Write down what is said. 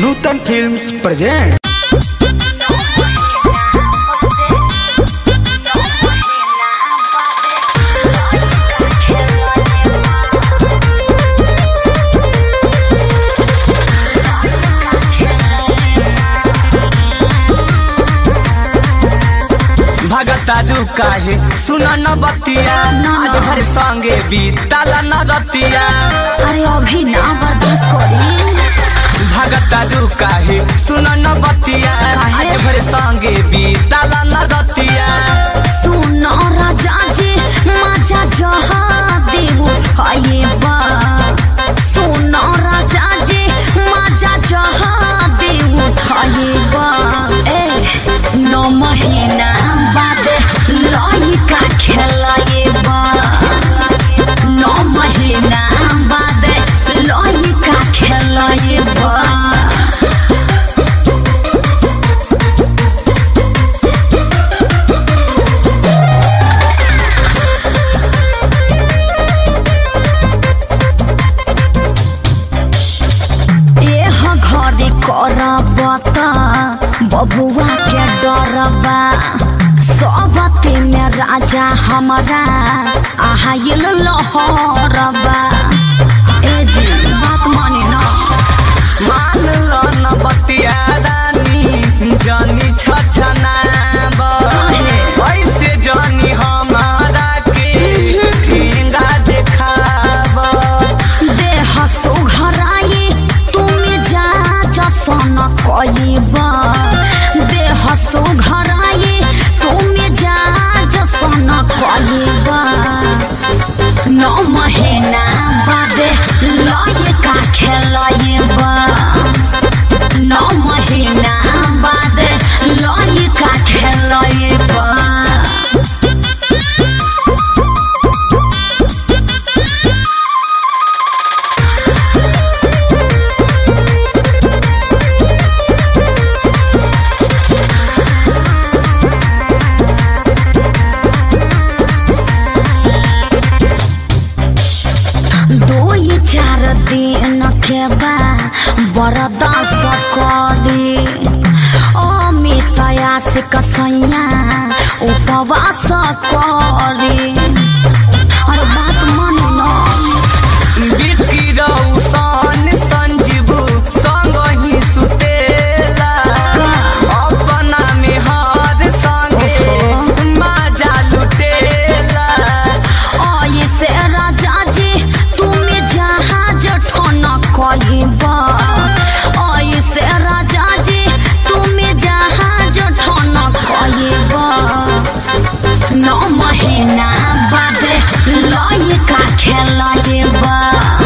नूतन films present भगतारू काहे सुन न बतिया आज भर संगे बीतला न रतिया अरे अभी ना बर्दाश्त करी भगतारू काहे सुन न बतिया काहे? आज भर संगे बीतला न रतिया सुन राजा जी मजा जहा देव हाये बा सुन राजा जी मजा जहा देव हाये बा ए नौ महीना बाद लइका खेलाये बा नौ महीना बाद लइका खेलाये बा एह घरी करबत बबुआ के डरबा सबते में राजा हमारा आहाइल लहरबा ए जी बात माने ना मान लो न बतिया रानी जानी छछनाब ऐसे जानी हमारा के ठेंगा देखाब देह सुघराई तुमी जा जसन कइबा देह सुघराई तुमी जा जसन कइबा नौ महीना बादे लइका खेलइबा नौ महीना बादे लइका खेलइबा दो ये चार दिन के बा बरदास करी अमितया से कसैया उपवास करी अरे बात मानो ना बिक्की रौशन संजीव संग ही सुतेला अपना में हर संगे मजा लुटेला ऐसे राजा जी तुम्हें जहाज ठन कहिबा ऐसे राजा जी तुम्हें जहाज ठन कहिबा नौ महीना बाद लइका खेलबा